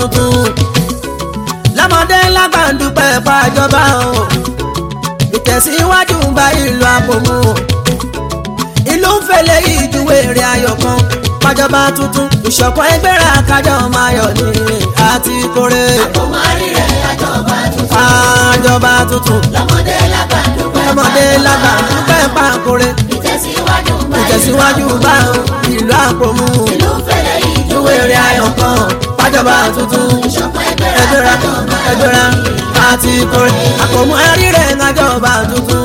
tuntun lọ́mọdé lágbàndúpẹ́ pàjọba o ìtẹ̀síwájú ń bá ìlú àpòmù o ìlú ń fẹlẹ̀ ìjúwé rẹ̀ ayọ̀ kan pàjọba tuntun ìṣọ̀kan ẹgbẹ́ra kájọ máa yọ̀ ní àti kórè Àpòmọ́ àríre àjọba tuntun. pàjọba tuntun Lọ́mọdé lágbàdúgbẹ́ lọ́mọdé lágbàndúpẹ́ pàkórè Ìtẹ̀síwájú ń bá ìtẹ̀síwájú bá ìlú àpòmù ìlú ń fẹlẹ̀ ìjúwé rẹ̀ ayọ̀ kan pàjọba tuntun ìṣọ̀kan ẹgbẹ́ra ẹgbẹ́ra kájọ máa yọ̀ ẹgbẹ́ra àti kórè àpòmù àríre kájọba tuntun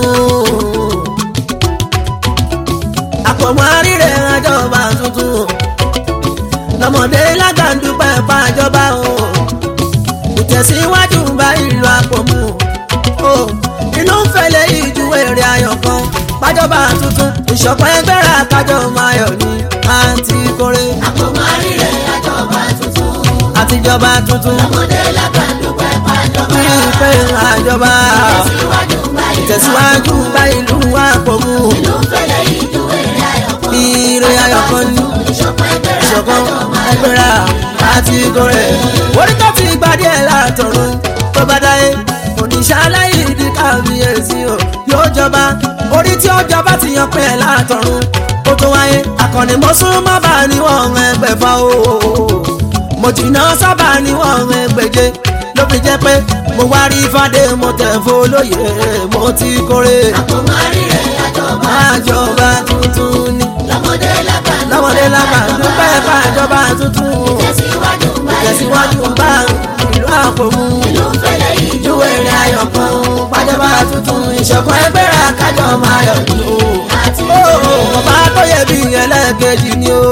àpòmù àríre kájọba tuntun lọ́mọdé lágbàndúpẹ́ pàjọba o ìtẹ̀síwájú bá ìlú àpòmù o inú ń fẹlẹ̀ ìjúwé rẹ̀ ayọ̀ kan pàjọba tuntun ìṣọ̀kan ẹgbẹ́ra kájọ máa yọ̀ ní àti kórè Àpòmọ́ àríre àjọba tuntun. àtijọba tuntun Lọ́mọdé lágbàdúgbẹ́ pàjọba. pípẹ́ àjọba Ìtẹ̀síwájú ń bá ìlú ìtẹ̀síwájú bá ìlú àpòmù ìlú ń fẹlẹ̀ ìjúwé rẹ̀ ayọ̀ kan. ire ayọ̀ kan ní Ìṣọ̀kan ẹgbẹ́ra ìṣọ̀kan kájọ máa yọ̀ ẹgbẹ́ra àti kórè orí tó ti gbadé ẹ̀ látọ̀run tó bá dáyé oníṣàlàyé ìdí kábíyèsí o yóò jọba orí tí ó jọba ti yan pé ẹ̀ látọ̀run ó tó wáyé akọni mo sún mọ́ bá níwọ̀n ẹgbẹ̀fà o mo jìnnà sábà níwọ̀n ẹgbẹ̀je ló fi jẹ́ pé mo wá rí fàdé mo tẹ̀ fọlọ́yè mo ti kórè Àpòmọ́ àríre àjọba. àjọba tuntun ni Lọ́mọdé lágbàdúgbẹ́ lọ́mọdé lágbà dúpẹ́ fàjọba tuntun Ìtẹ̀síwájú ń bá tẹ̀síwájú bá ìlú àpòmù ìlú ń fẹlẹ̀ ìjúwé ìjúwé rẹ̀ ayọ̀ kan pàjọba tuntun ìṣọ̀kan ẹgbẹ́ra kájọ máa yọ̀ ní o. àti Ó, ọba tó yẹ bí ẹlẹ́ẹ̀kejì ni o.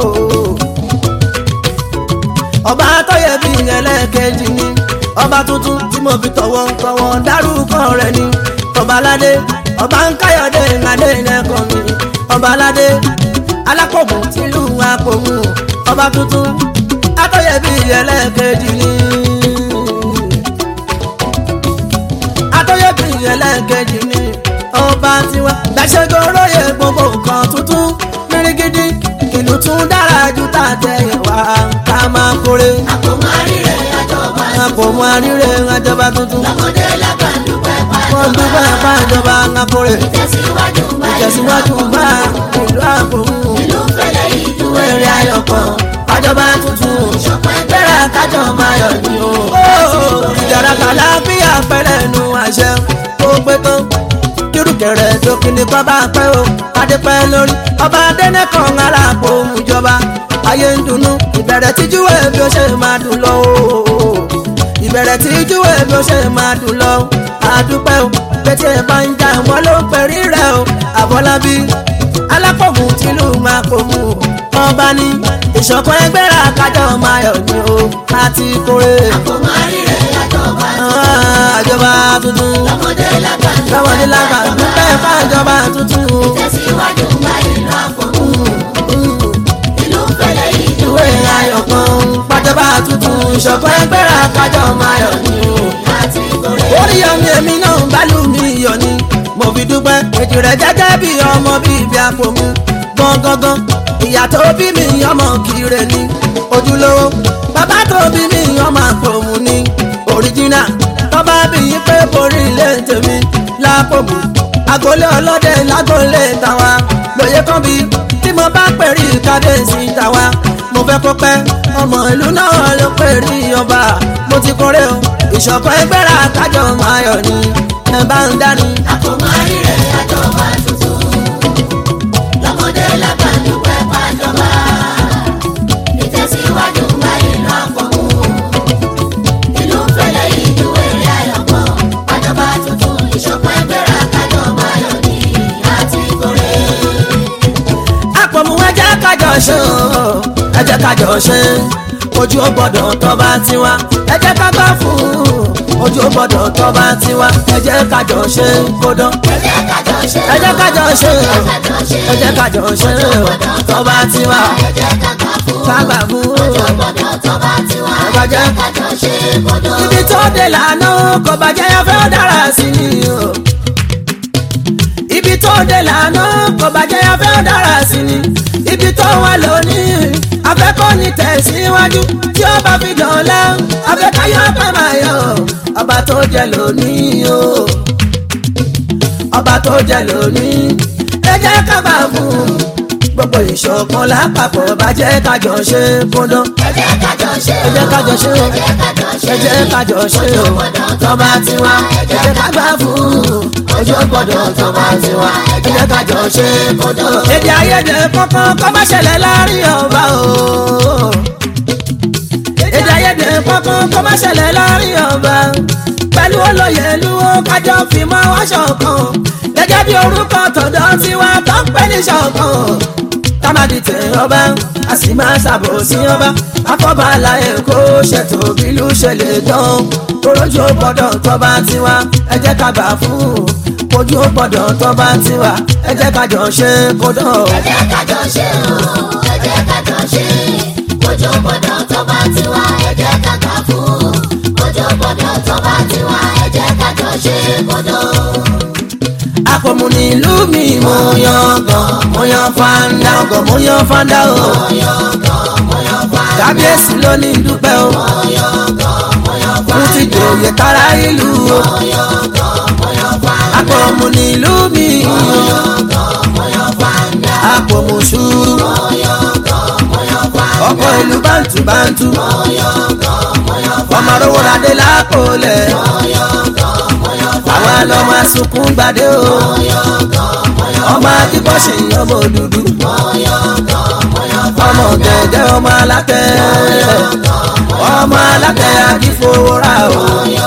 ọba tó yẹ bí ẹlẹ́ẹ̀kejì ni ọba tuntun tí mo fi tọ̀wọ̀ tọ̀wọ̀ dárúkọ rẹ̀ ni ọba aládé ọba ń káyọ̀dé ìhàdé ẹ̀kọ́ mi ọba aládé alákòmù tìlú àpòmù ọba tuntun atọ́yẹ bí ẹlẹ́ẹ̀kejì ni atọ́yẹ bí ẹlẹ́ẹ̀kejì ni ọba tiwa gbàṣẹ́gun olóye gbogbo nǹkan tuntun mìrìgìdì ìlú tún dára ju tàtẹ̀yìn wá ká máa kórè Àpòmọ́ àríre àjọba. àpòmù àríre àjọba tuntun Lọ́mọdé lágbàdúgbẹ́ wọ́n pàjọba. dúpẹ́ fàjọba ká kórè Ìtẹ̀síwájú ń bá ìtẹ̀síwájú bá ìlú àpòmù ìlú ń fẹlẹ̀ ìjúwé ìwé rẹ̀ ayọ̀ kan fàjọba tuntun Ìṣọ̀kan ẹgbẹ́ra bẹ́rẹ̀ kájọ máa yọ̀ ní o. ìjọba kàlá bí àpẹẹrẹ nu àṣẹ tó pé tán kírùkẹrẹ tó kíni kọ́ bá pẹ́ o adépẹ́ lórí ọba adẹ́nẹ́kan aláàpò ìjọba ayé ń dunnú ìbẹ̀rẹ̀ tíjúwé bí ó ṣe máa dùn lọ o ìbẹ̀rẹ̀ tíjúwé bí ó ṣe máa dùn lọ àdúpẹ́ o pété ẹ̀ bá ń jà wọ́n ló ń pẹ̀rí rẹ̀ o àbọ̀lábí alápòmù tìlú máa pòmù ọba ní ìṣọ̀kan ẹgbẹ́ra kájọ máa yọ̀ ní o láti kórè Àpòmọ́ àríre àjọba. àjọba tuntun Lọ́mọdé lágbàdúgbẹ́ lọ́wọ́dé lágbà dúpẹ́ fàjọba tuntun Ìtẹ̀síwájú ń bá ìlú àpòmù. Ìlú ń fẹlẹ̀ ìjúwé ìwé ayọ̀ kan pàjọba tuntun ìṣọ̀kan ẹgbẹ́ra kájọ máa yọ̀ ní o. àti ìkórè. orí ọmọ èmi náà ń bá lù mí yọ̀ ni mo fi dúpẹ́ èjì rẹ̀ jẹ́jẹ́ bí ọmọ bíi ibi àpòmù gangan ìyá tó bí mi ọmọ kire ni ojúlówó bàbá tó bí mi ọmọ àpòmù ni òríjínà tọ́ba bí yín pé borí ilé tèmi lápòmù agolé ọlọ́dẹ lágolé tàwa lóye kan bí tí mo bá pèrí kábíyèsí tàwa mo fẹ́ kó pẹ́ ọmọ ìlú náà ló pèrí ọba mo ti kórè o ìṣọ̀kan ẹgbẹ́ra kájọ máa yọ̀ ni ẹ bá ń dání. Àpòmọ́ àríre àjọba tuntun. Lọ́mọdé lágbàdúgbẹ́ pàjọba. Ìtẹ̀síwájú ń bá ìlú àpòmù. Ìlú ń fẹlẹ̀ ìjúwé rẹ̀ ayọ̀pọ̀. Pàjọba tuntun ìṣọ̀kan ẹgbẹ́ra kájọ máa yọ̀ ní àti ìkórè. àpòmù ẹ jẹ́ kájọ ṣe o ẹ jẹ́ kájọ ṣe ojú ó gbọ́dọ̀ tọ́ba tiwa ẹ jẹ́ ká gbà fún ojú ó gbọ́dọ̀ tọ́ba tiwa ẹ jẹ́ kájọ ṣe kódán Ẹ jẹ́ kájọ ṣe. ẹ jẹ́ kájọ ṣe kájọ ṣe. ẹ jẹ́ kájọ ṣe tọ́ba tiwa Ẹ jẹ́ ká gbà fún. ká gbà fún Ọjọ́ gbọ́dọ̀ tọ́ba tiwa. Ẹ Ọba jẹ́. jẹ́ kájọ ṣe kódó. ibi tó dé lànà kò bàjẹ́ yẹn fẹ́ dára sí ni o. ibi tó dé lànà kò bàjẹ́ yẹn fẹ́ dára sí ni. ibi tó wà lónìí afẹ́kọ́ ní tẹ̀síwájú tí ó bá fi dọ̀la afẹ́káyọ̀ pẹ́ máa yọ ọba tó jẹ lónìí o ọba tó jẹ lónìí ẹ jẹ́ ká bá fún un gbogbo ìṣọ̀kan lápapọ̀ bá jẹ́ kájọ ṣe kúndán ẹ jẹ́ kájọ ṣe ẹ jẹ́ kájọ ṣe o ẹ jẹ́ kájọ ṣe ẹ jẹ́ kájọ ṣe o tọ́ba tiwa ẹ jẹ́ ká gbà fún un ojú gbọ́dọ̀ tọ́ba tiwa ẹ jẹ́ kájọ ṣe kúndán. èdè àìyedè kankan kọ́ má ṣẹlẹ̀ láàrin ọba o èdè àìyedè kankan kọ́ má ṣẹlẹ̀ láàrin ọba pẹ̀lú olóyè lúwo kájọ fi mọ́ wá ṣọ̀kan gẹ́gẹ́ bí orúkọ tọ̀dọ̀ tiwa tó ń pẹ́ ní ṣọ̀kan támádì tẹ ọba a sì máa ṣàbòsí ọba afọbàlà èkó ṣètò bílú ṣẹlẹ̀ dán orójú gbọ́dọ̀ tọba tiwa ẹ jẹ́ ká gbà fún ojú gbọ́dọ̀ tọba tiwa ẹ jẹ́ ká jọ ṣe kódà. ẹ jẹ́ kájọ ṣe o ẹ jẹ́ kájọ ṣe ojú gbọ́dọ̀ tó bá ti wá ẹ jẹ́ ká gbà fún ojú gbọ́dọ̀ tó bá ti wá ẹ jẹ́ kájọ ṣe kódó. àpòmù nílùú mi mo yan gan mo yan fanda gan mo yan fanda o kábíyèsí ló ní dúpẹ́ o fún ti jòyè kára ìlú o àpòmù nílùú mi àpòmù ṣùrù ọkọ̀ ìlú bántú bántú ọmọ rówó radé lápòlẹ̀ àwọn ọlọ́mọ sunkún gbadé o ọmọ akíkọ́ṣe ọmọ òdúdú ọmọ gẹ̀gẹ́ ọmọ alákẹ́ ọmọ alákẹ́ akífowórà o